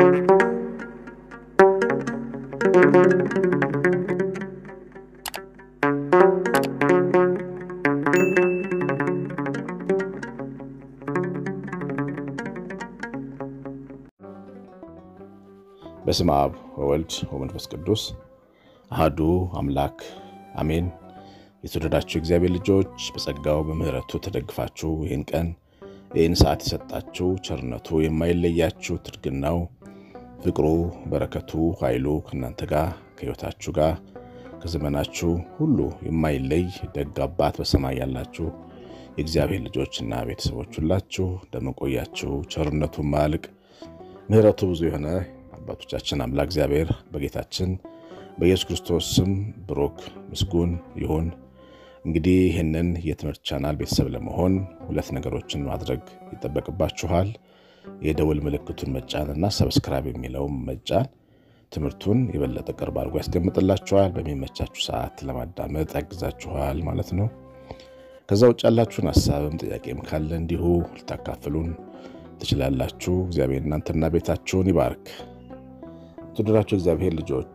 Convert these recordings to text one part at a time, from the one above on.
በስመ አብ ወወልድ ወመንፈስ ቅዱስ አሐዱ አምላክ አሜን። የተወደዳችሁ እግዚአብሔር ልጆች በጸጋው በምሕረቱ ተደግፋችሁ ይህን ቀን ይህን ሰዓት የሰጣችሁ ቸርነቱ የማይለያችሁ ትድግናው፣ ፍቅሩ፣ በረከቱ፣ ኃይሉ ከእናንተ ጋር ከሕይወታችሁ ጋር ከዘመናችሁ ሁሉ የማይለይ ደግ አባት በሰማይ ያላችሁ የእግዚአብሔር ልጆችና ቤተሰቦች ሁላችሁ እንደምንቆያችሁ ቸርነቱ ማያልቅ ምሕረቱ ብዙ የሆነ አባቶቻችን አምላክ እግዚአብሔር በጌታችን በኢየሱስ ክርስቶስ ስም ብሩክ ምስጉን ይሁን። እንግዲህ ይህንን የትምህርት ቻናል ቤተሰብ ለመሆን ሁለት ነገሮችን ማድረግ ይጠበቅባችኋል። የደውል ምልክቱን መጫን እና ሰብስክራይብ የሚለውን መጫን ትምህርቱን የበለጠ ቅርብ አድርጎ ያስቀምጥላችኋል። በሚመቻችሁ ሰዓት ለማዳመጥ ያግዛችኋል ማለት ነው። ከዛ ውጭ ያላችሁን ሀሳብም ጥያቄም ካለ እንዲሁ ልታካፍሉን ትችላላችሁ። እግዚአብሔር እናንተና ቤታችሁን ይባርክ። የተወደዳችሁ እግዚአብሔር ልጆች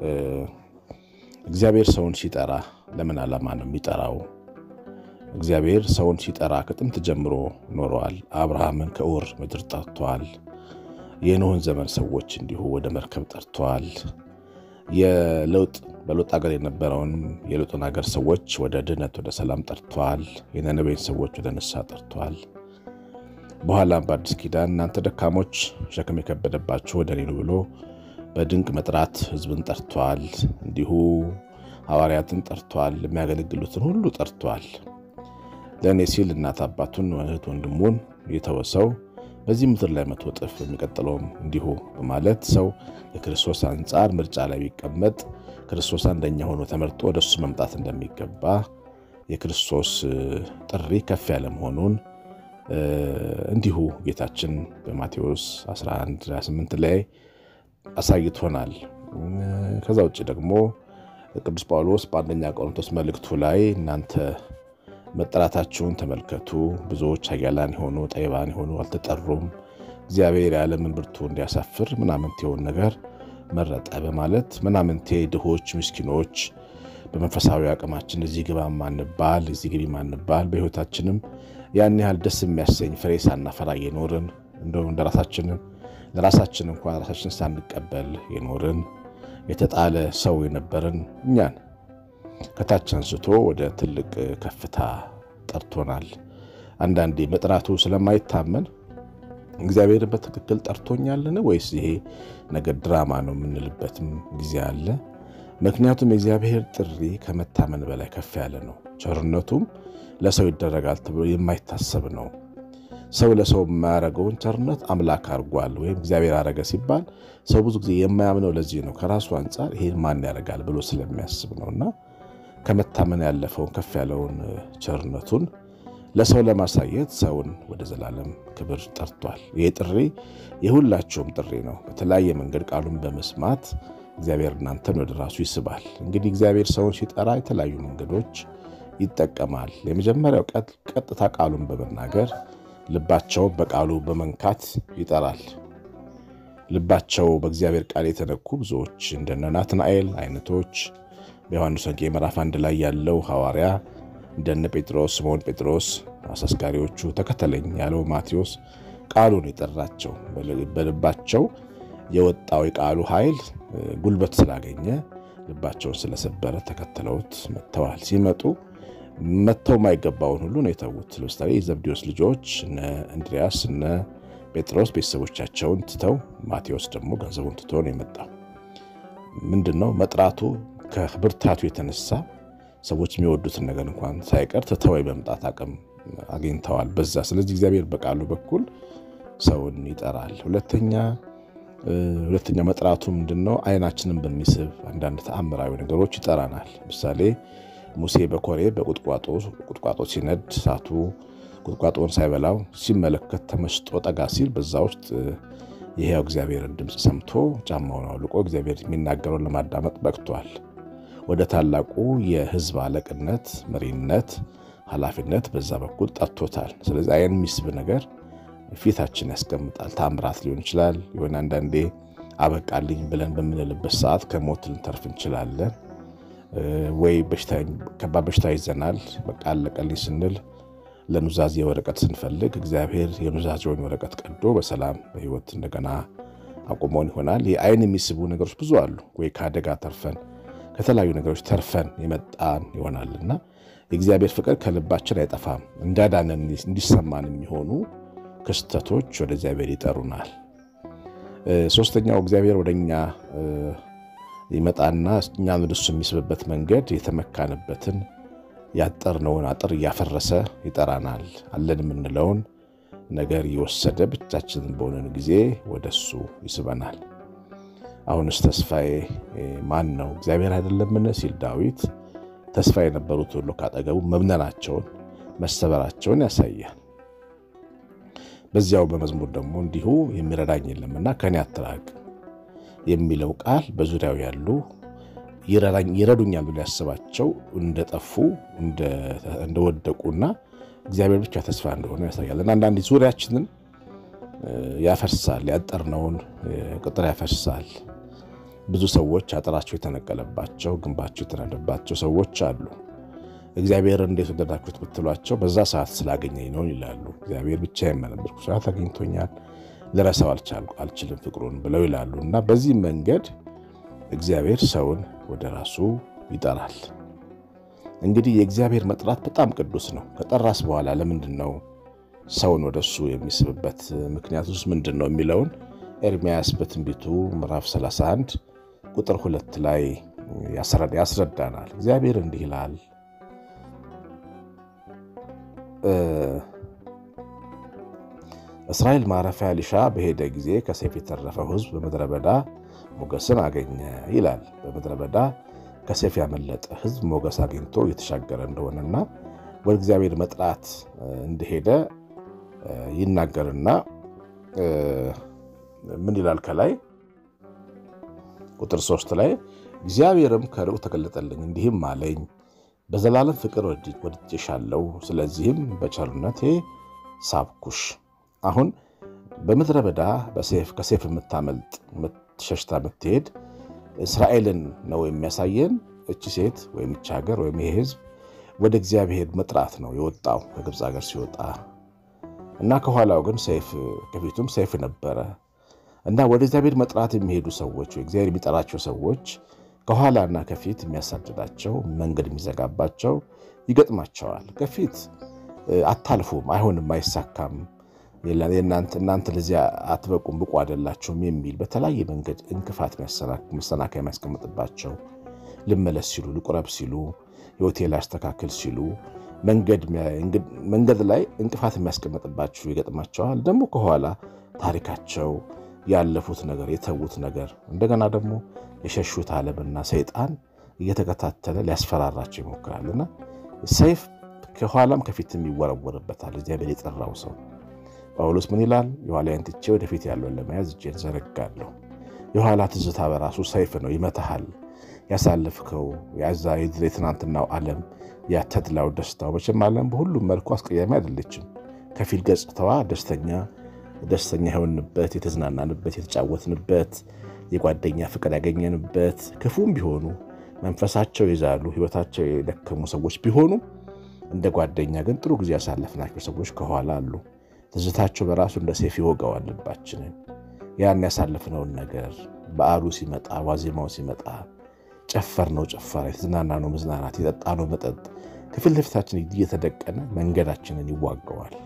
እግዚአብሔር ሰውን ሲጠራ ለምን ዓላማ ነው የሚጠራው? እግዚአብሔር ሰውን ሲጠራ ከጥንት ጀምሮ ኖረዋል። አብርሃምን ከኡር ምድር ጠርቷል። የኖህን ዘመን ሰዎች እንዲሁ ወደ መርከብ ጠርቷል። የለውጥ በለውጥ ሀገር የነበረውን የለውጥን ሀገር ሰዎች ወደ ድህነት ወደ ሰላም ጠርቷል። የነነዌን ሰዎች ወደ ንስሐ ጠርቷል። በኋላም በአዲስ ኪዳን እናንተ ደካሞች ሸክም የከበደባችሁ ወደ እኔ ኑ ብሎ በድንቅ መጥራት ሕዝብን ጠርቷል። እንዲሁ ሐዋርያትን ጠርቷል። የሚያገለግሉትን ሁሉ ጠርቷል። ለእኔ ሲል እናት አባቱን፣ እህት ወንድሙን የተወሰው በዚህ ምድር ላይ መቶ እጥፍ የሚቀጥለውም እንዲሁ በማለት ሰው የክርስቶስ አንጻር ምርጫ ላይ ቢቀመጥ ክርስቶስ አንደኛ ሆኖ ተመርጦ ወደ እሱ መምጣት እንደሚገባ የክርስቶስ ጥሪ ከፍ ያለ መሆኑን እንዲሁ ጌታችን በማቴዎስ 11 28 ላይ አሳይቶናል። ከዛ ውጭ ደግሞ ቅዱስ ጳውሎስ በአንደኛ ቆሮንቶስ መልእክቱ ላይ እናንተ መጠራታችሁን ተመልከቱ፣ ብዙዎች ኃያላን የሆኑ ጠቢባን የሆኑ አልተጠሩም፣ እግዚአብሔር የዓለምን ብርቱ እንዲያሳፍር ምናምንቴውን ነገር መረጠ በማለት ምናምንቴ ድሆች፣ ምስኪኖች በመንፈሳዊ አቅማችን እዚህ ግባ ማንባል እዚህ ግቢ ማንባል በሕይወታችንም ያን ያህል ደስ የሚያሰኝ ፍሬ ሳናፈራ የኖርን እንደውም እንደራሳችንም ለራሳችን እንኳን ራሳችን ሳንቀበል የኖርን የተጣለ ሰው የነበርን እኛን ከታች አንስቶ ወደ ትልቅ ከፍታ ጠርቶናል። አንዳንዴ መጥራቱ ስለማይታመን እግዚአብሔርን በትክክል ጠርቶኛልን ወይስ ይሄ ነገር ድራማ ነው የምንልበትም ጊዜ አለ። ምክንያቱም የእግዚአብሔር ጥሪ ከመታመን በላይ ከፍ ያለ ነው። ቸርነቱም ለሰው ይደረጋል ተብሎ የማይታሰብ ነው። ሰው ለሰው የማያደርገውን ቸርነት አምላክ አድርጓል ወይም እግዚአብሔር አረገ ሲባል ሰው ብዙ ጊዜ የማያምነው ለዚህ ነው። ከራሱ አንጻር ይሄን ማን ያደርጋል ብሎ ስለሚያስብ ነው እና ከመታመን ያለፈውን ከፍ ያለውን ቸርነቱን ለሰው ለማሳየት ሰውን ወደ ዘላለም ክብር ጠርቷል። ይህ ጥሪ የሁላቸውም ጥሪ ነው። በተለያየ መንገድ ቃሉን በመስማት እግዚአብሔር እናንተን ወደ ራሱ ይስባል። እንግዲህ እግዚአብሔር ሰውን ሲጠራ የተለያዩ መንገዶች ይጠቀማል። የመጀመሪያው ቀጥታ ቃሉን በመናገር ልባቸውን በቃሉ በመንካት ይጠራል። ልባቸው በእግዚአብሔር ቃል የተነኩ ብዙዎች እንደነ ናትናኤል አይነቶች በዮሐንስ ወንጌል ምዕራፍ አንድ ላይ ያለው ሐዋርያ እንደነ ጴጥሮስ፣ ስምዖን ጴጥሮስ አሳስጋሪዎቹ ተከተለኝ ያለው ማቴዎስ ቃሉን የጠራቸው በልባቸው የወጣው የቃሉ ኃይል ጉልበት ስላገኘ ልባቸውን ስለሰበረ ተከትለውት መጥተዋል። ሲመጡ መጥተው የማይገባውን ሁሉ ነው የተዉት። ለምሳሌ የዘብዴዎስ ልጆች እነ እንድሪያስ እነ ጴጥሮስ ቤተሰቦቻቸውን ትተው፣ ማቴዎስ ደግሞ ገንዘቡን ትቶ ነው የመጣው። ምንድን ነው መጥራቱ ከብርታቱ የተነሳ ሰዎች የሚወዱትን ነገር እንኳን ሳይቀር ትተው የመምጣት አቅም አግኝተዋል በዛ። ስለዚህ እግዚአብሔር በቃሉ በኩል ሰውን ይጠራል። ሁለተኛ ሁለተኛ መጥራቱ ምንድን ነው? አይናችንን በሚስብ አንዳንድ ተአምራዊ ነገሮች ይጠራናል። ምሳሌ ሙሴ በኮሬ በቁጥቋጦ ሲነድ እሳቱ ቁጥቋጦውን ሳይበላው ሲመለከት ተመስጦ ጠጋ ሲል በዛ ውስጥ የሕያው እግዚአብሔርን ድምፅ ሰምቶ ጫማውን አውልቆ እግዚአብሔር የሚናገረውን ለማዳመጥ በቅቷል። ወደ ታላቁ የሕዝብ አለቅነት፣ መሪነት፣ ኃላፊነት በዛ በኩል ጠርቶታል። ስለዚህ አይን የሚስብ ነገር ፊታችን ያስቀምጣል። ታምራት ሊሆን ይችላል። የሆነ አንዳንዴ አበቃልኝ ብለን በምንልበት ሰዓት ከሞት ልንተርፍ እንችላለን። ወይ ከባድ በሽታ ይዘናል። በቃ አለቀልኝ ስንል ለኑዛዜ ወረቀት ስንፈልግ እግዚአብሔር የኑዛዜውን ወረቀት ቀዶ በሰላም በሕይወት እንደገና አቁመውን ይሆናል። የአይን የሚስቡ ነገሮች ብዙ አሉ። ወይ ከአደጋ ተርፈን ከተለያዩ ነገሮች ተርፈን የመጣን ይሆናልና የእግዚአብሔር ፍቅር ከልባችን አይጠፋም። እንዳዳነን እንዲሰማን የሚሆኑ ክስተቶች ወደ እግዚአብሔር ይጠሩናል። ሶስተኛው እግዚአብሔር ወደ እኛ ይመጣና እኛን ወደ እሱ የሚስብበት መንገድ የተመካንበትን ያጠርነውን አጥር እያፈረሰ ይጠራናል። አለን የምንለውን ነገር እየወሰደ ብቻችንን በሆነን ጊዜ ወደ እሱ ይስበናል። አሁንስ ተስፋዬ ማን ነው? እግዚአብሔር አይደለምን? ሲል ዳዊት ተስፋ የነበሩት ሁሉ ካጠገቡ መብነናቸውን መሰበራቸውን ያሳያል። በዚያው በመዝሙር ደግሞ እንዲሁ የሚረዳኝ የለምና ከኔ አትራቅ የሚለው ቃል በዙሪያው ያሉ ይረዱኛል ብሎ ያስባቸው እንደጠፉ እንደወደቁና እግዚአብሔር ብቻ ተስፋ እንደሆነ ያሳያል። እና አንዳንድ ዙሪያችንን ያፈርሳል፣ ያጠርነውን ቅጥር ያፈርሳል። ብዙ ሰዎች አጥራቸው የተነቀለባቸው ግንባቸው የተናደባቸው ሰዎች አሉ። እግዚአብሔር እንዴት ወደዳችሁት ብትሏቸው በዛ ሰዓት ስላገኘኝ ነው ይላሉ። እግዚአብሔር ብቻ የመነበርኩ ሰዓት አግኝቶኛል፣ ልረሳው አልችልም ፍቅሩን ብለው ይላሉ። እና በዚህ መንገድ እግዚአብሔር ሰውን ወደ ራሱ ይጠራል። እንግዲህ የእግዚአብሔር መጥራት በጣም ቅዱስ ነው። ከጠራስ በኋላ ለምንድን ነው ሰውን ወደ እሱ የሚስብበት ምክንያት ውስጥ ምንድን ነው የሚለውን ኤርምያስ በትንቢቱ ምዕራፍ 31 ቁጥር ሁለት ላይ ያስረዳናል። እግዚአብሔር እንዲህ ይላል እስራኤል ማረፊያ ሊሻ በሄደ ጊዜ ከሰይፍ የተረፈው ሕዝብ በምድረ በዳ ሞገስን አገኘ ይላል። በምድረ በዳ ከሰይፍ ያመለጠ ሕዝብ ሞገስ አግኝቶ እየተሻገረ እንደሆነና ወደ እግዚአብሔር መጥራት እንደሄደ ይናገርና ምን ይላል ከላይ ቁጥር ሶስት ላይ እግዚአብሔርም ከሩቅ ተገለጠልኝ እንዲህም አለኝ በዘላለም ፍቅር ወድጄሻለሁ፣ ስለዚህም በቸርነቴ ሳብኩሽ። አሁን በምድረ በዳ ከሰይፍ የምታመልጥ ሸሽታ የምትሄድ እስራኤልን ነው የሚያሳየን። እቺ ሴት ወይም እቺ ሀገር ወይም ይሄ ህዝብ ወደ እግዚአብሔር መጥራት ነው የወጣው ከግብፅ ሀገር ሲወጣ እና ከኋላው ግን ሰይፍ ከፊቱም ሰይፍ ነበረ እና ወደ እግዚአብሔር መጥራት የሚሄዱ ሰዎች ወይ እግዚአብሔር የሚጠራቸው ሰዎች ከኋላና ከፊት የሚያሳድዳቸው መንገድ የሚዘጋባቸው ይገጥማቸዋል። ከፊት አታልፉም፣ አይሆንም፣ አይሳካም፣ እናንተ ለዚያ አትበቁም፣ ብቁ አይደላችሁም የሚል በተለያየ መንገድ እንቅፋት መሰናከያ የሚያስቀምጥባቸው ልመለስ ሲሉ ልቁረብ ሲሉ የሆቴል አስተካክል ሲሉ መንገድ ላይ እንቅፋት የሚያስቀምጥባቸው ይገጥማቸዋል። ደግሞ ከኋላ ታሪካቸው ያለፉት ነገር የተዉት ነገር እንደገና ደግሞ የሸሹት ዓለምና ሰይጣን እየተከታተለ ሊያስፈራራቸው ይሞክራልና ሰይፍ ከኋላም ከፊትም ይወረወርበታል። እግዚአብሔር የጠራው ሰው ጳውሎስ ምን ይላል? የኋላዬን ትቼ ወደፊት ያለውን ለመያዝ እጄን ዘረጋለሁ። የኋላ ትዝታ በራሱ ሰይፍ ነው፣ ይመታሃል። ያሳለፍከው ያዛ የትናንትናው ዓለም ያተድላው ደስታው መቼም ዓለም በሁሉም መልኩ አስቀያሚ አይደለችም። ከፊል ገጽታዋ ደስተኛ ደስተኛ የሆንበት የተዝናናንበት የተጫወትንበት የጓደኛ ፍቅር ያገኘንበት ክፉም ቢሆኑ መንፈሳቸው የዛሉ ሕይወታቸው የደከሙ ሰዎች ቢሆኑ እንደ ጓደኛ ግን ጥሩ ጊዜ ያሳለፍናቸው ሰዎች ከኋላ አሉ። ትዝታቸው በራሱ እንደ ሰይፍ ይወጋዋል ልባችንን። ያን ያሳለፍነውን ነገር በዓሉ ሲመጣ ዋዜማው ሲመጣ ጨፈርነው ጭፈራ፣ የተዝናናነው መዝናናት፣ የጠጣነው መጠጥ ከፊት ለፊታችን እየተደቀነ መንገዳችንን ይዋገዋል።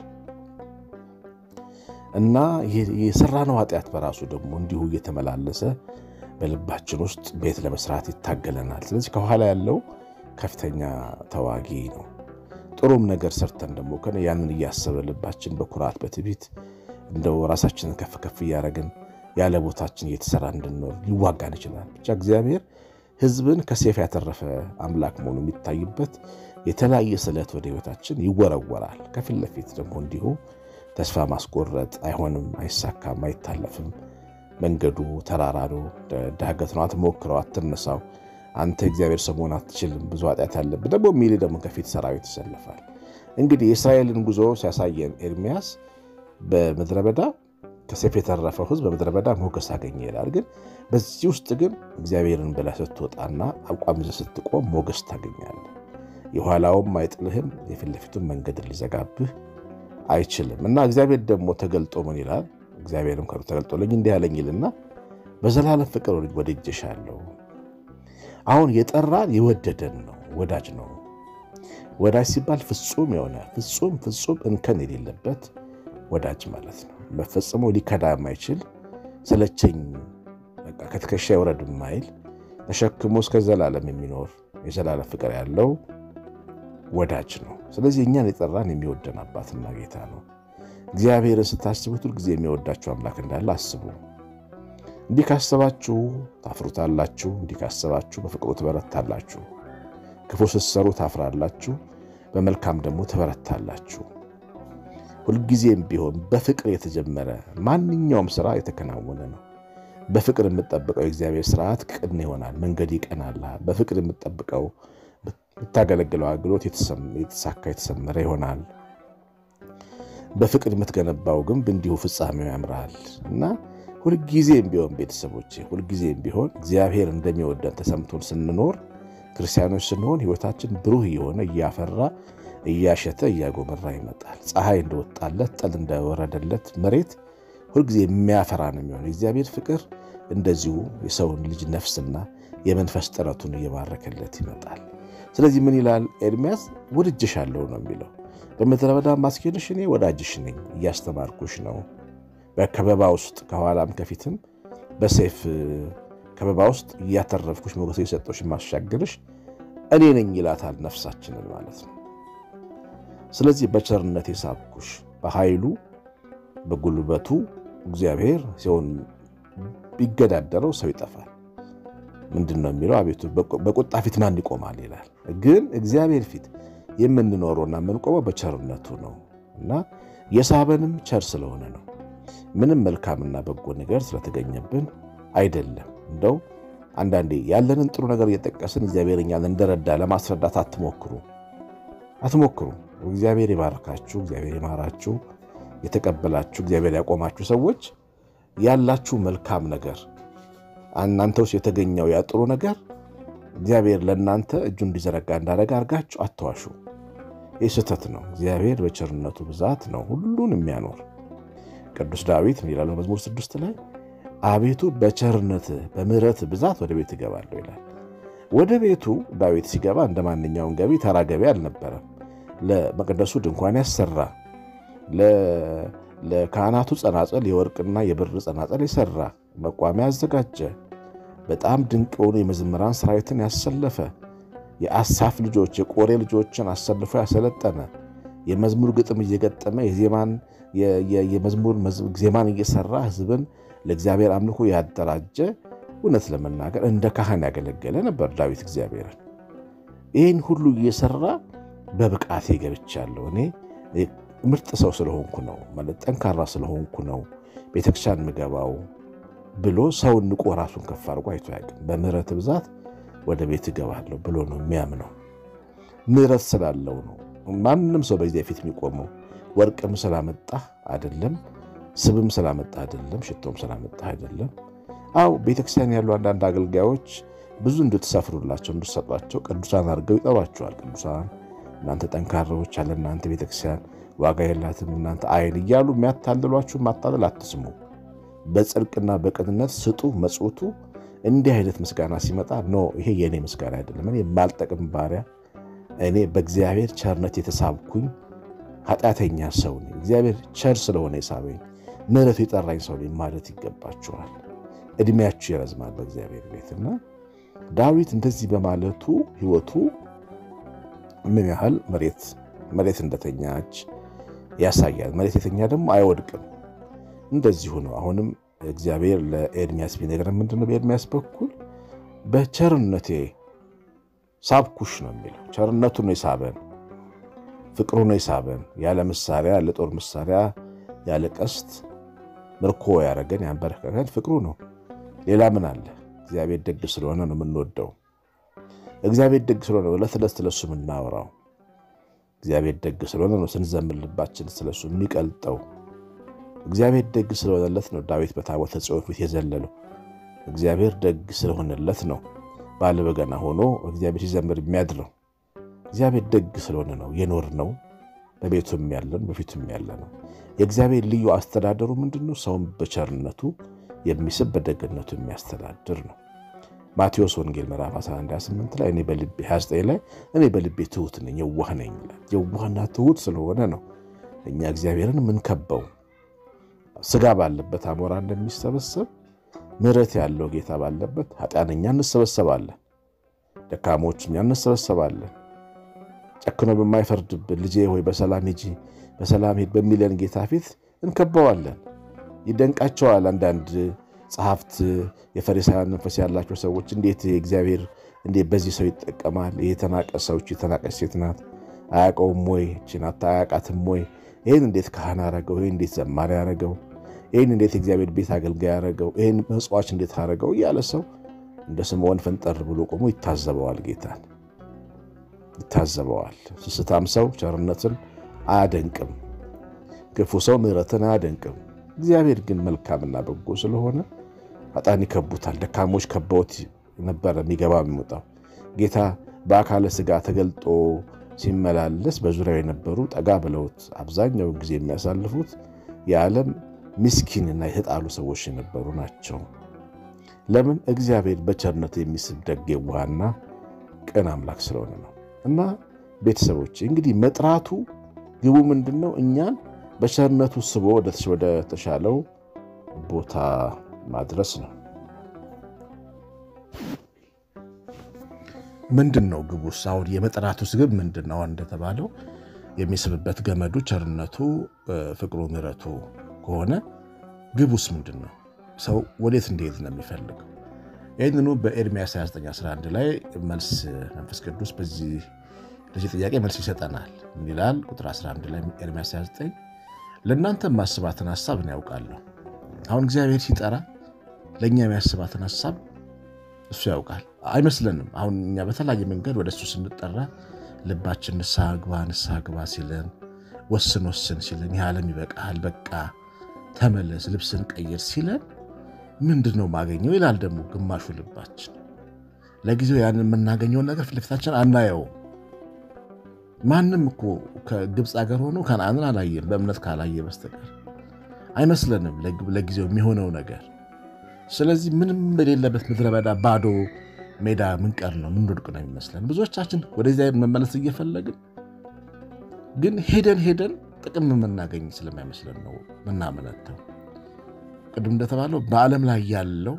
እና የሰራነው ኃጢአት በራሱ ደግሞ እንዲሁ እየተመላለሰ በልባችን ውስጥ ቤት ለመስራት ይታገለናል። ስለዚህ ከኋላ ያለው ከፍተኛ ተዋጊ ነው። ጥሩም ነገር ሰርተን ደግሞ ከ ያንን እያሰበ ልባችን በኩራት በትዕቢት እንደው ራሳችንን ከፍ ከፍ እያደረግን ያለ ቦታችን እየተሰራ እንድንኖር ሊዋጋን ይችላል። ብቻ እግዚአብሔር ሕዝብን ከሰይፍ ያተረፈ አምላክ መሆኑ የሚታይበት የተለያየ ስለት ወደ ሕይወታችን ይወረወራል። ከፊት ለፊት ደግሞ እንዲሁ ተስፋ ማስቆረጥ አይሆንም፣ አይሳካም፣ አይታለፍም፣ መንገዱ ተራራ ነው፣ ዳገት ነው፣ አትሞክረው፣ አትነሳው፣ አንተ እግዚአብሔር ሰው መሆን አትችልም፣ ብዙ ኃጢአት አለብህ ደግሞ የሚል ደግሞ ከፊት ሰራዊት ይሰለፋል። እንግዲህ የእስራኤልን ጉዞ ሲያሳየን ኤርሚያስ በምድረ በዳ ከሰይፍ የተረፈው ሕዝብ በምድረ በዳ ሞገስ አገኘ ይላል። ግን በዚህ ውስጥ ግን እግዚአብሔርን ብለህ ስትወጣና አቋም ይዘህ ስትቆም ሞገስ ታገኛለህ። የኋላውም አይጥልህም፣ የፊት ለፊቱን መንገድን ሊዘጋብህ አይችልም። እና እግዚአብሔር ደግሞ ተገልጦ ምን ይላል? እግዚአብሔርም ከሩ ተገልጦልኝ እንዲህ ያለኝ ይልና በዘላለም ፍቅር ወድጄሻለሁ። አሁን የጠራን የወደደን ነው፣ ወዳጅ ነው። ወዳጅ ሲባል ፍጹም የሆነ ፍጹም ፍጹም እንከን የሌለበት ወዳጅ ማለት ነው። በፈጽሞ ሊከዳ የማይችል ስለቸኝ ከትከሻ ይውረድ የማይል ተሸክሞ እስከ ዘላለም የሚኖር የዘላለም ፍቅር ያለው ወዳጅ ነው። ስለዚህ እኛን የጠራን የሚወደን አባትና ጌታ ነው። እግዚአብሔርን ስታስቡት ሁልጊዜ የሚወዳችሁ አምላክ እንዳለ አስቡ። እንዲህ ካሰባችሁ ታፍሩታላችሁ። እንዲህ ካሰባችሁ በፍቅሩ ትበረታላችሁ። ክፉ ስትሰሩ ታፍራላችሁ፣ በመልካም ደግሞ ትበረታላችሁ። ሁልጊዜም ቢሆን በፍቅር የተጀመረ ማንኛውም ስራ የተከናወነ ነው። በፍቅር የምጠብቀው የእግዚአብሔር ስርዓት ቅን ይሆናል፣ መንገድ ይቀናልሃል። በፍቅር የምጠብቀው የምታገለግለው አገልግሎት የተሳካ የተሰመረ ይሆናል። በፍቅር የምትገነባው ግንብ እንዲሁ ፍጻሜው ያምራል እና ሁልጊዜም ቢሆን ቤተሰቦቼ፣ ሁልጊዜም ቢሆን እግዚአብሔር እንደሚወደን ተሰምቶን ስንኖር ክርስቲያኖች ስንሆን ሕይወታችን ብሩህ እየሆነ እያፈራ እያሸተ እያጎመራ ይመጣል። ፀሐይ እንደወጣለት ጠል እንደወረደለት መሬት ሁልጊዜ የሚያፈራ ነው የሚሆነ። የእግዚአብሔር ፍቅር እንደዚሁ የሰውን ልጅ ነፍስና የመንፈስ ጥረቱን እየባረከለት ይመጣል። ስለዚህ ምን ይላል ኤርሚያስ? ወድጄሻለሁ ነው የሚለው። በምድረ በዳ ማስኬድሽ እኔ ወዳጅሽ ነኝ፣ እያስተማርኩሽ ነው። በከበባ ውስጥ ከኋላም ከፊትም በሰይፍ ከበባ ውስጥ እያተረፍኩሽ ሞገስ የሰጠሽ ማሻገርሽ እኔ ነኝ ይላታል ነፍሳችንን ማለት ነው። ስለዚህ በቸርነት የሳብኩሽ በኃይሉ በጉልበቱ እግዚአብሔር ሲሆን ቢገዳደረው ሰው ይጠፋል። ምንድን ነው የሚለው? አቤቱ በቁጣ ፊት ማን ይቆማል ይላል። ግን እግዚአብሔር ፊት የምንኖረውና የምንቆመው በቸርነቱ ነው እና የሳበንም ቸር ስለሆነ ነው። ምንም መልካምና በጎ ነገር ስለተገኘብን አይደለም። እንደው አንዳንዴ ያለንን ጥሩ ነገር እየጠቀስን እግዚአብሔር እኛን እንደረዳ ለማስረዳት አትሞክሩ አትሞክሩ። እግዚአብሔር ይባርካችሁ፣ እግዚአብሔር ይማራችሁ። የተቀበላችሁ እግዚአብሔር ያቆማችሁ ሰዎች ያላችሁ መልካም ነገር እናንተ ውስጥ የተገኘው ያ ጥሩ ነገር እግዚአብሔር ለእናንተ እጁ እንዲዘረጋ እንዳደረገ አድርጋችሁ አትዋሹ። ይህ ስህተት ነው። እግዚአብሔር በቸርነቱ ብዛት ነው ሁሉን የሚያኖር። ቅዱስ ዳዊት ምን ይላል መዝሙር ስድስት ላይ አቤቱ በቸርነት በምሕረት ብዛት ወደ ቤት እገባለሁ ይላል። ወደ ቤቱ ዳዊት ሲገባ እንደ ማንኛውም ገቢ ተራ ገቢ አልነበረም። ለመቅደሱ ድንኳን ያሰራ፣ ለካህናቱ ጸናጸል የወርቅና የብር ጸናጸል የሰራ፣ መቋሚያ ያዘጋጀ፣ በጣም ድንቅ የሆኑ የመዘምራን ሰራዊትን ያሰለፈ፣ የአሳፍ ልጆች የቆሬ ልጆችን አሰልፎ ያሰለጠነ፣ የመዝሙር ግጥም እየገጠመ የዜማን የመዝሙር ዜማን እየሰራ ህዝብን ለእግዚአብሔር አምልኮ ያደራጀ እውነት ለመናገር እንደ ካህን ያገለገለ ነበር ዳዊት እግዚአብሔርን። ይህን ሁሉ እየሰራ በብቃቴ ገብቻለሁ እኔ ምርጥ ሰው ስለሆንኩ ነው ማለት ጠንካራ ስለሆንኩ ነው ቤተክርስቲያን ምገባው ብሎ ሰውን ንቆ ራሱን ከፍ አድርጎ አይቶ ያውቅም። በምህረት ብዛት ወደ ቤት እገባለሁ ብሎ ነው የሚያምነው። ምህረት ስላለው ነው ማንም ሰው በዚያ ፊት የሚቆመው። ወርቅም ስላመጣ አይደለም፣ ስብም ስላመጣ አይደለም፣ ሽቶም ስላመጣ አይደለም። አው ቤተክርስቲያን ያሉ አንዳንድ አገልጋዮች ብዙ እንድትሰፍሩላቸው እንድትሰጧቸው ቅዱሳን አድርገው ይጠሯቸዋል። ቅዱሳን እናንተ ጠንካራዎች አለ እናንተ ቤተክርስቲያን ዋጋ የላትም እናንተ አይን እያሉ የሚያታልሏችሁ ማታለል አትስሙ። በጽድቅና በቅንነት ስጡ መጽውቱ። እንዲህ አይነት ምስጋና ሲመጣ ኖ ይሄ የእኔ ምስጋና አይደለም፣ እኔ የማልጠቅም ባሪያ፣ እኔ በእግዚአብሔር ቸርነት የተሳብኩኝ ኃጢአተኛ ሰው ነኝ። እግዚአብሔር ቸር ስለሆነ የሳበኝ ምሕረቱ የጠራኝ ሰው ነኝ ማለት ይገባችኋል። እድሜያችሁ ይረዝማል በእግዚአብሔር ቤትና ዳዊት እንደዚህ በማለቱ ሕይወቱ ምን ያህል መሬት መሬት እንደተኛች ያሳያል። መሬት የተኛ ደግሞ አይወድቅም። እንደዚሁ ነው። አሁንም እግዚአብሔር ለኤርሚያስ ቢነግረን ምንድነው? በኤርሚያስ በኩል በቸርነቴ ሳብኩሽ ነው የሚለው። ቸርነቱ ነው የሳበን፣ ፍቅሩ ነው የሳበን። ያለ መሳሪያ ያለ ጦር መሳሪያ ያለ ቀስት ምርኮ ያደረገን ያንበረከከን ፍቅሩ ነው። ሌላ ምን አለ? እግዚአብሔር ደግ ስለሆነ ነው የምንወደው። እግዚአብሔር ደግ ስለሆነ ዕለት ዕለት ስለሱ የምናወራው። እግዚአብሔር ደግ ስለሆነ ነው ስንዘምር ልባችን ስለሱ የሚቀልጠው። እግዚአብሔር ደግ ስለሆነለት ነው ዳዊት በታቦተ ጽዮን ፊት የዘለለው። እግዚአብሔር ደግ ስለሆነለት ነው ባለ በገና ሆኖ እግዚአብሔር ሲዘምር የሚያድረው። እግዚአብሔር ደግ ስለሆነ ነው የኖር ነው በቤቱም ያለን በፊቱም ያለ ነው። የእግዚአብሔር ልዩ አስተዳደሩ ምንድን ነው? ሰውን በቸርነቱ የሚስብ በደግነቱ የሚያስተዳድር ነው። ማቴዎስ ወንጌል ምዕራፍ 11፥28 ላይ እኔ በልቤ 29 ላይ እኔ በልቤ ትሑት ነኝ የዋህ ነኝ ይላል። የዋህና ትሑት ስለሆነ ነው እኛ እግዚአብሔርን የምንከበው። ስጋ ባለበት አሞራ እንደሚሰበሰብ ምሕረት ያለው ጌታ ባለበት ኃጢአተኛ እንሰበሰባለን፣ ደካሞች እኛ እንሰበሰባለን። ጨክኖ በማይፈርድብን ልጄ ሆይ በሰላም ሂጂ በሰላም ሂድ በሚለን ጌታ ፊት እንከበዋለን። ይደንቃቸዋል አንዳንድ ጸሐፍት የፈሪሳውያን መንፈስ ያላቸው ሰዎች እንዴት እግዚአብሔር እንዴት በዚህ ሰው ይጠቀማል? ይህ የተናቀ ሰዎች የተናቀች ሴት ናት፣ አያውቀውም ወይ? ችናት አያውቃትም ወይ? ይህን እንዴት ካህን አረገው? ይህን እንዴት ዘማሪ አረገው? ይህን እንዴት እግዚአብሔር ቤት አገልጋይ አረገው? ይህን መጽዋች እንዴት አረገው? እያለ ሰው እንደ ስምዖን ፈንጠር ብሎ ቆሞ ይታዘበዋል። ጌታን ይታዘበዋል። ስስታም ሰው ቸርነትን አያደንቅም፣ ክፉ ሰው ምሕረትን አያደንቅም። እግዚአብሔር ግን መልካምና በጎ ስለሆነ ኃጥአን ይከቡታል። ደካሞች ከበውት ነበረ የሚገባ የሚወጣው። ጌታ በአካለ ሥጋ ተገልጦ ሲመላለስ በዙሪያው የነበሩ ጠጋ ብለውት አብዛኛውን ጊዜ የሚያሳልፉት የዓለም ምስኪንና የተጣሉ ሰዎች የነበሩ ናቸው። ለምን? እግዚአብሔር በቸርነት የሚስብ ደግ የዋህና ቅን አምላክ ስለሆነ ነው። እና ቤተሰቦች እንግዲህ መጥራቱ ግቡ ምንድን ነው? እኛን በቸርነቱ ስቦ ወደ ተሻለው ቦታ ማድረስ ነው። ምንድን ነው ግቡስ? አሁን የመጥራቱስ ግብ ምንድን ነው? እንደተባለው የሚስብበት ገመዱ ቸርነቱ፣ ፍቅሩ፣ ምሕረቱ ከሆነ ግቡስ ምንድን ነው? ሰው ወዴት እንዲሄድ ነው የሚፈልገው? ይህንኑ በኤርምያስ 2911 ላይ መልስ መንፈስ ቅዱስ በዚህ ለዚህ ጥያቄ መልስ ይሰጠናል። ምን ይላል? ቁጥር 11 ላይ ኤርምያስ 29 ለእናንተ ማስባትን ሀሳብ እኔ ያውቃለሁ። አሁን እግዚአብሔር ሲጠራ ለእኛ የሚያስባትን ሀሳብ እሱ ያውቃል። አይመስለንም። አሁን እኛ በተለያየ መንገድ ወደ እሱ ስንጠራ ልባችን ንስሐ ግባ ንስሐ ግባ ሲለን፣ ወስን ወስን ሲለን፣ ይህ ዓለም ይበቃል፣ በቃ ተመለስ፣ ልብስን ቀይር ሲለን ምንድን ነው ማገኘው ይላል ደግሞ ግማሹ ልባችን። ለጊዜው ያንን የምናገኘውን ነገር ፊት ለፊታችን አናየውም። ማንም እኮ ከግብፅ ሀገር ሆኖ ከነዓንን አላየም በእምነት ካላየ በስተቀር አይመስለንም ለጊዜው የሚሆነው ነገር። ስለዚህ ምንም በሌለበት ምድረ በዳ ባዶ ሜዳ ምንቀር ነው ምንወድቅ ነው የሚመስለን። ብዙዎቻችን ወደዚያ መመለስ እየፈለግን ግን ሄደን ሄደን ጥቅም የምናገኝ ስለማይመስለን ነው ምናመነተው። ቅድም እንደተባለው በዓለም ላይ ያለው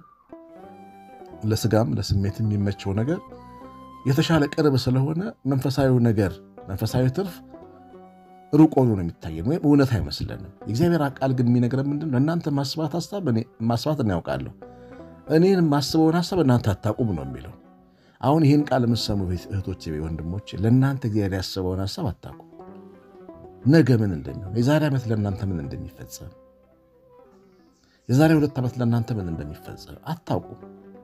ለስጋም ለስሜት የሚመቸው ነገር የተሻለ ቅርብ ስለሆነ መንፈሳዊ ነገር መንፈሳዊ ትርፍ ሩቅ ሆኖ ነው የሚታየን ወይም እውነት አይመስለንም። የእግዚአብሔር ቃል ግን የሚነግረን ምንድን ነው? እናንተ ማስባት ሀሳብ ማስባት እኔ ያውቃለሁ፣ እኔን የማስበውን ሀሳብ እናንተ አታውቁም ነው የሚለው። አሁን ይህን ቃል የምትሰሙ እህቶቼ፣ ወንድሞቼ ለእናንተ እግዚአብሔር ያስበውን ሀሳብ አታውቁም። ነገ ምን እንደሚሆን፣ የዛሬ ዓመት ለእናንተ ምን እንደሚፈጸም፣ የዛሬ ሁለት ዓመት ለእናንተ ምን እንደሚፈጸም አታውቁም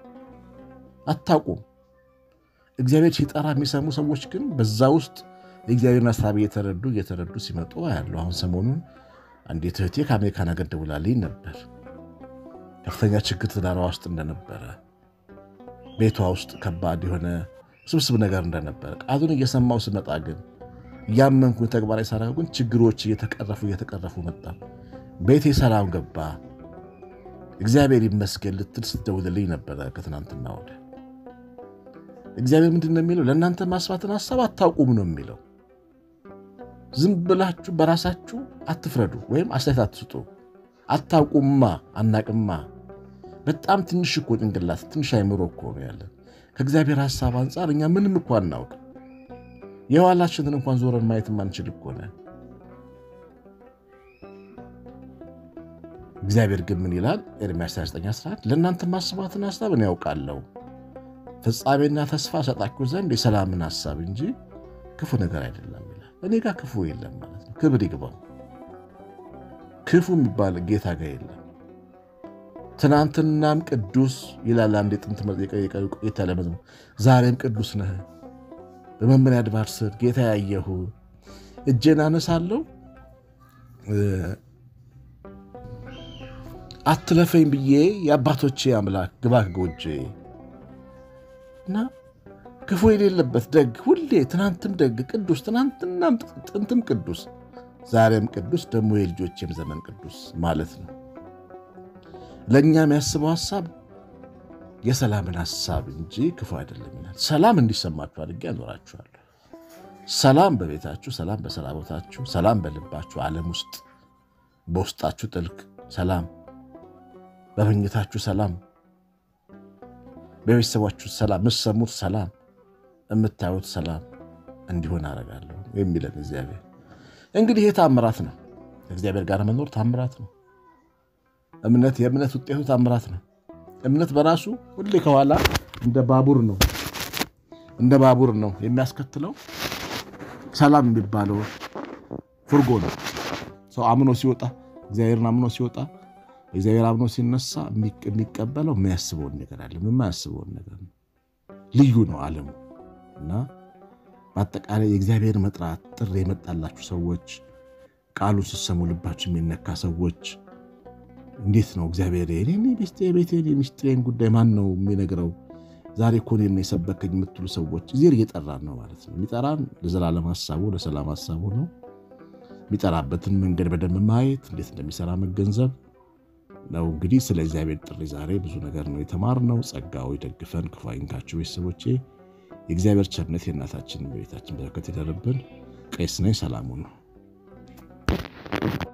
አታውቁም። እግዚአብሔር ሲጠራ የሚሰሙ ሰዎች ግን በዛ ውስጥ የእግዚአብሔርን ሀሳብ እየተረዱ እየተረዱ ሲመጡ ያለው። አሁን ሰሞኑን አንዲት እህቴ ከአሜሪካን ሀገር ደውላልኝ ነበር። ከፍተኛ ችግር ትዳሯ ውስጥ እንደነበረ፣ ቤቷ ውስጥ ከባድ የሆነ ስብስብ ነገር እንደነበረ ቃሉን እየሰማው ስመጣ ግን እያመንኩ ተግባራዊ ሳደርግ ግን ችግሮች እየተቀረፉ እየተቀረፉ መጣ። ቤቴ ሰላም ገባ፣ እግዚአብሔር ይመስገን ልትል ስትደውልልኝ ነበረ ከትናንትና ወደ እግዚአብሔር ምንድን ነው የሚለው? ለእናንተ ማስባትን ሀሳብ አታውቁም ነው የሚለው። ዝም ብላችሁ በራሳችሁ አትፍረዱ ወይም አስተያየት አትስጡ። አታውቁማ፣ አናቅማ። በጣም ትንሽ እኮ ጭንቅላት ትንሽ አይምሮ እኮ ነው ያለን። ከእግዚአብሔር ሀሳብ አንጻር እኛ ምንም እኮ አናውቅ። የኋላችንን እንኳን ዞረን ማየት ማንችል እኮ ነን። እግዚአብሔር ግን ምን ይላል? ኤርምያስ 2911 ለእናንተ ማስባትን ሀሳብ እኔ ያውቃለሁ ፍጻሜና ተስፋ ሰጣችሁ ዘንድ የሰላምን ሀሳብ እንጂ ክፉ ነገር አይደለም ይላል። እኔ ጋር ክፉ የለም ማለት ነው። ክብር ይግባው። ክፉ የሚባል ጌታ ጋር የለም። ትናንትናም ቅዱስ ይላል አንድ የጥንት ቆየት ያለ መዝሙር። ዛሬም ቅዱስ ነህ፣ በመምሪያ አድባር ስር ጌታ ያየሁ እጄን አነሳለሁ አትለፈኝ ብዬ የአባቶቼ አምላክ ግባ ጎጄ እና ክፉ የሌለበት ደግ ሁሌ ትናንትም ደግ ቅዱስ ትናንትናም ጥንትም ቅዱስ ዛሬም ቅዱስ ደግሞ የልጆቼም ዘመን ቅዱስ ማለት ነው። ለእኛ የሚያስበው ሀሳብ የሰላምን ሀሳብ እንጂ ክፉ አይደለም ይላል። ሰላም እንዲሰማችሁ አድርጌ ያኖራችኋለሁ። ሰላም በቤታችሁ፣ ሰላም በስራ ቦታችሁ፣ ሰላም በልባችሁ ዓለም ውስጥ በውስጣችሁ ጥልቅ ሰላም፣ በመኝታችሁ ሰላም፣ በቤተሰባችሁ ሰላም፣ የምትሰሙት ሰላም፣ የምታዩት ሰላም እንዲሆን አደርጋለሁ የሚለን እግዚአብሔር። እንግዲህ ይህ ታምራት ነው። እግዚአብሔር ጋር መኖር ታምራት ነው። እምነት የእምነት ውጤቱ ታምራት ነው። እምነት በራሱ ሁሌ ከኋላ እንደ ባቡር ነው እንደ ባቡር ነው የሚያስከትለው ሰላም የሚባለው ፍርጎ ነው። ሰው አምኖ ሲወጣ እግዚአብሔርን አምኖ ሲወጣ እግዚአብሔር አምኖ ሲነሳ የሚቀበለው የሚያስበውን ነገር አለ፣ የማያስበውን ነገር ነው። ልዩ ነው ዓለሙ እና በአጠቃላይ የእግዚአብሔር መጥራት ጥሪ የመጣላችሁ ሰዎች ቃሉን ስትሰሙ ልባችሁ የሚነካ ሰዎች እንዴት ነው እግዚአብሔር ቤቴን የሚስጥሬን ጉዳይ ማን ነው የሚነግረው? ዛሬ እኮ እኔን ነው የሰበከኝ የምትሉ ሰዎች እግዚአብሔር እየጠራን ነው ማለት ነው። የሚጠራን ለዘላለም ሀሳቡ ለሰላም ሀሳቡ ነው። የሚጠራበትን መንገድ በደንብ ማየት እንዴት እንደሚሰራ መገንዘብ ነው። እንግዲህ ስለ እግዚአብሔር ጥሪ ዛሬ ብዙ ነገር ነው የተማርነው። ጸጋው ይደግፈን፣ ክፉ አይንካችሁ። ቤተሰቦቼ የእግዚአብሔር ቸርነት የእናታችን በቤታችን በረከት ይደርብን። ቄስ ነኝ። ሰላሙ ነው።